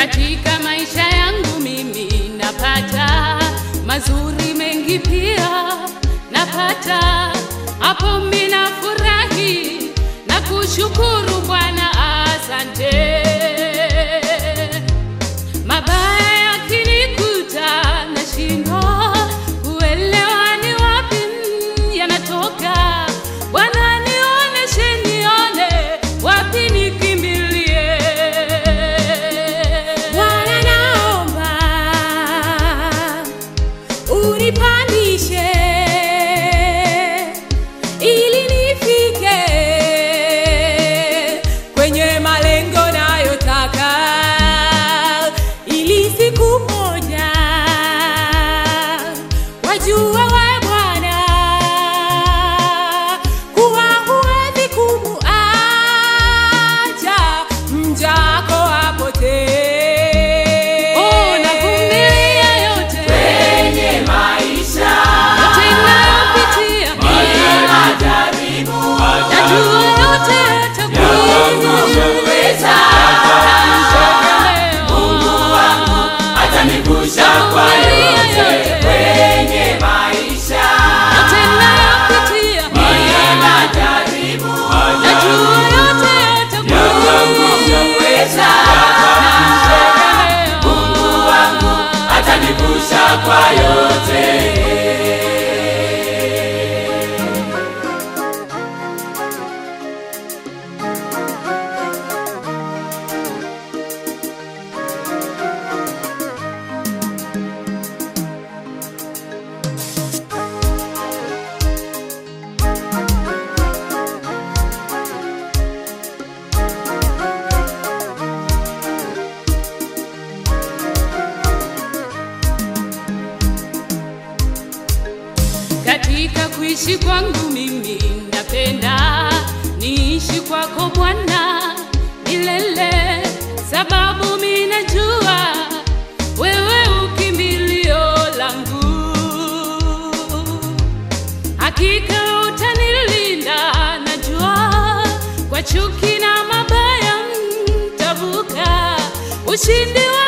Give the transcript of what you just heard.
Katika maisha yangu mimi napata mazuri mengi, pia napata hapo, mimi nafurahi na kushukuru Bwana, asante. Mabaya yakinikuta nashindwa kuelewa ni wapi mm, yanatoka. Bwana nioneshe, nione wapi nikimbilie. Bwana naomba unipandishe ili nifike kwenye malengo nayotaka, ili siku moja wajue we Bwana kuwa huwezi kumuacha mjako apotee. Oh, navumilia yote kwenye maisha yote ninayopitia, majaribu najua yote yatakuwa weza Mungu wangu atanigusha kwa yote kwenye maisha yote ninayopitia, majaribu najua yote yatakuwa weza Mungu wangu atanigusha kwa yote Katika kuishi kwangu mimi napenda niishi kwako Bwana milele, sababu mimi najua wewe ukimbilio langu, hakika utanilinda, najua kwa chuki na mabaya mtavuka, ushindi wa